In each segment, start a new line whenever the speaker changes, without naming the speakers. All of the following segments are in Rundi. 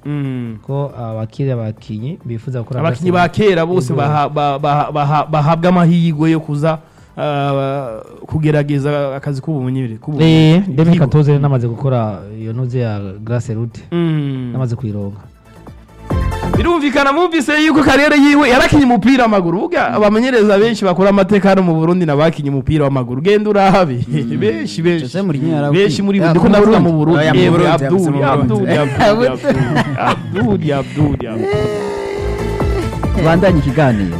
Mm.
ko abakiri abakinyi bifuza gukora
abakinnyi
amasenga-
ba kera bose
Yego.
baha- ba- ba- baha- bahabwa amahirwe yo kuza ah, kugerageza akazi k'ubumenyere
Eh, Demi Katoze rero namaze gukora iyo ntuze ya Grace Route
Mm.
namaze kuyironga
birumvikana mwumvise yuko kariyeri yiwe yarakinye umupira w'amaguru burya abamenyereza benshi bakora amateka hano mu burundi nabakinye umupira w'amaguru genda urahabe benshi benshi
Jose Mourinho yarawukinye.
benshi muri
Ya,
ndiko
mu
ndavuga mu
Burundi.
burundi
Oya, mu
Yewe,
Burundi,
Abdul
yavuze mu
Abdul
Burundi.
Abdul Abdul Abdul Abdul
tubandanye ikiganiro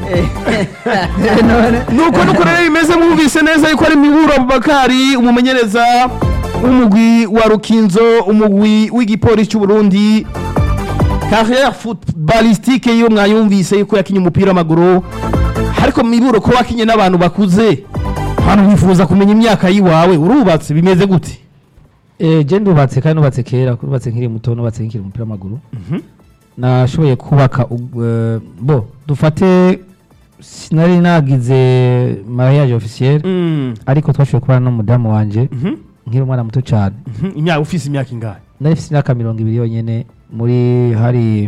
nuko nuko rero bimeze mwumvise neza yuko ari miburo abubakari umumenyereza w'umugwi wa rukinzo umugwi w'igipolisi cy'u Burundi carrière footballistique yo mwayumvise yuko yakinye umupira w'amaguru ariko miburo ko wakinye n'abantu bakuze hano wifuza kumenya imyaka yiwawe urubatse bimeze gute
Eh, je ndubatse kandi nubatse kera nubatse nkiri muto nubatse nkiri umupira w'amaguru nashoboye kubaka u- eh, bo dufate sinari nagize mariage officiel ariko twashoboye kubana n'umudamu wanje nkiri umwana muto cyane
imyaka ufise imyaka ingahe
nari mfite imyaka mirongo ibiri yonyene muri hari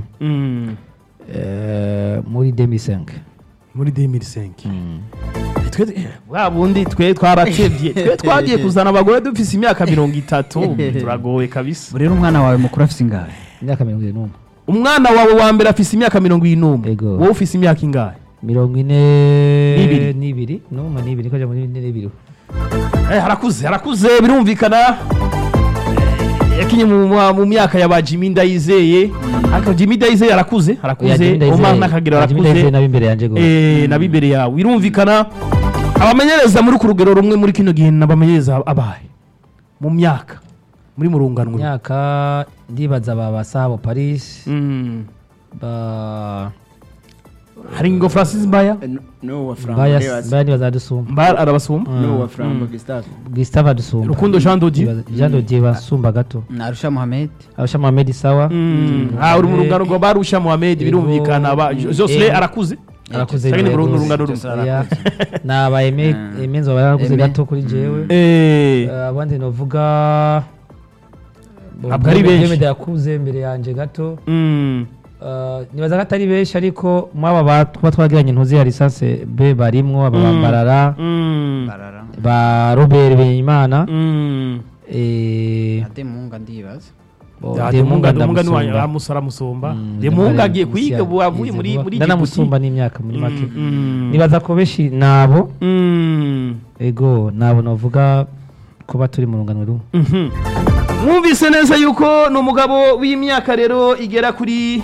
eh, muri 2005
muri 2005 twe bwa bundi twe twaratevye twe twagiye kuzana abagore dufise imyaka mirongo itatu turagowe kabisa
rero umwana wawe mukuru afite ingahe
imyaka mirongo ine n'umwe
umwana wawe wa mbere afise imyaka mirongo ine n'umwe
Ego.
wowe ufise imyaka ingahe
mirongo ine
N'ibiri.
n'ibiri n'umwe n'ibiri koja muri ine n'ibiri
Eh, harakuze harakuze birumvikana Eh, yakinye mu, mu- mu myaka ya ba Jimmy Ndayizeye ariko Jimmy Ndayizeye arakuze
Oya,
harakuze
Jimmy Ndayizeye-
Omar Nakagero
Jimmy Ndayizeye
arakuze
nabi imbere yanje gose
eh na bibere yawe birumvikana abamenyereza muri ku rugero rumwe muri kino gihe n'abamenyereza abahe mu myaka muri murunganwe
myaka ndibaza ba basabo paris
Mm.
ba
hari ngo Francis Mbaya
n'uwa Franco
baya
Reyes.
baya ndibaza dusumba
Mbaya arabasumba
n'uwa Franco Gustave
gustave dusumba
Rukundo Jean Dodier
Ndibaza- Jean Dodier basumba gato
narusha muhamed
abasha Mohamed sawa
ah uri mu rungano rwa Barusha Mohamed birumvikana ba
Ego.
Josle
Ego.
arakuze
arakuze
Cyangwa ni mu
rwose.
rungano rumwe
Oya. naba eme emenzo barakuze
Aime.
gato kuri jewe
eh
Eh, abandi novuga Bo-
Ntabwo ari
Diomede-
benshi.
Diomede yakuze imbere yanje gato
mm.
Eh, nibaza ko atari benshi ariko mwaba ba- tuba twagiranye ntuzi ya lisanse b barimwo aba
Mm.
barara
Mm.
barara
ba robert benyimana
Mm.
eh,
ademunga ndibaza
bo-
Ya,
Demunga
Demunga Demunga ni
ndamusumba.
wa amusara musomba
Mm,
Demunga
Demunga
agiye
ari
kwiga
musi
ubu avuye
yize
muri
vuba.
muri
ndanamusumba n'imyaka muri
Mm,
make
mm.
nibaza ko benshi nabo
Mm.
ego nabo novuga kuba turi mu rungano rumwe
Mhm. mwumvise neza yuko ni umugabo w'imyaka rero igera kuri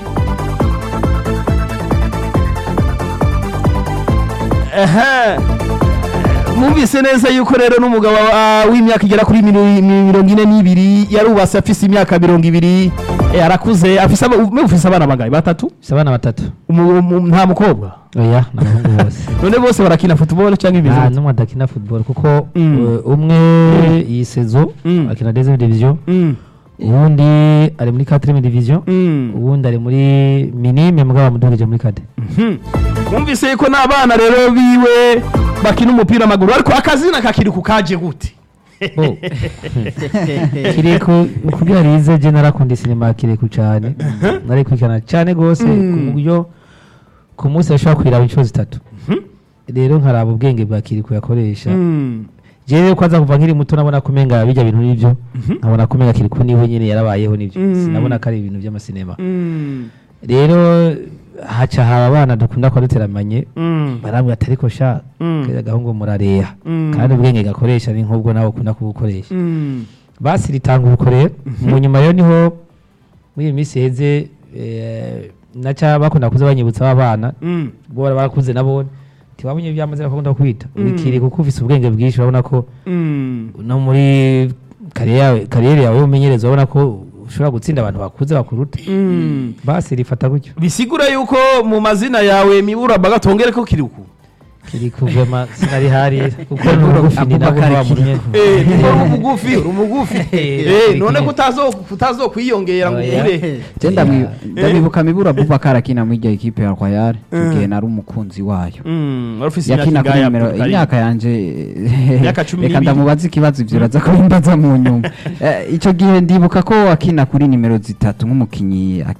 Ehe. mwumvise neza yuko rero n'umugabo ah, w'imyaka igera kuri miro- mirongo ine n'ibiri yarubatse afise imyaka mirongo ibiri eh, arakuze afise aba- mwe ufise abana bangahe batatu
si abana batatu
Umu- umu- nta mukobwa
oya ni abahungu bose
none bose barakina football cyangwa
nta
ibintu
n'umwe adakina football kuko
Mm.
eh, umwe iyi sezo
Mm.
akina deuxième division
Mm,
uwundi ari muri quatrième division
mm.
uwundi ari muri minime mugabo bamudugije muri kade
Mhm. mwumvise yuko n'abana rero biwe bakina umupira w'amaguru ariko akazina kakiri ku kaje gute
bo kireko kugira rize je narakunda sinema kireko cyane narikurikirana cyane gose ku buryo ku munsi yashobora kwiraba inshuro zitatu rero nkaraba ubwenge bwa kireko yakoresha
Mm.
je rero kwaza kuva nkiri muto nabona kumenga bijya bintu nibyo nkabona kumenga kireko niwe nyine yarabayeho nibyo
Mm.
sinabona ko ari ibintu by'amasinema
Mm.
rero haca haba abana dukunda kuba duteramanye
Mm.
barambwira ati ariko sha
Mm.
kera gahungu murareha
Mm.
kandi ubwenge gakoresha ni nk'ubwo nawe ukunda kubukoresha
Mm.
basi ritanga ubukorera mu nyuma rero niho muri iyi minsi heze eh, naca bakunda kuza banyibutsa abana
Mm.
bo bara barakuze nabo ntibamenye iby'amazina bakunda kwita urikiri kuko ufise ubwenge bwinshi urabona ko
Mm.
no muri kariyeri yawe kariyeri yawe y'umenyereza urabona ko ushobora gutsinda abantu bakuze bakuruta
Mm.
basi rifata gutyo
bisigura yuko mu mazina yawe mibura bagatongere ko kiri uku
kiri kuvema sinari harira kuko ni ubugufi ni nabwo
Abubakar
wamunye
Eh, niko uri umugufi uri umugufi
Eh,
Eh, none ko utazo- utazo kwiyongera ngo
Oya.
ugure
je ndamwi- ndamwibuka mibura abubakar akina muri iryo ekipe ya royal igihe nari umukunzi wayo
Mm, wari ufise imyaka
yakina kuri
ingahe
nimero
Abdul Karim?
imyaka yanje
Imyaka cumi
reka
n'ibiri.
ndamubaza ikibazo ivyo uraza kubimbaza mu nyuma Eh, ico gihe ndibuka ko akina kuri nimero zitatu nk'umukinyi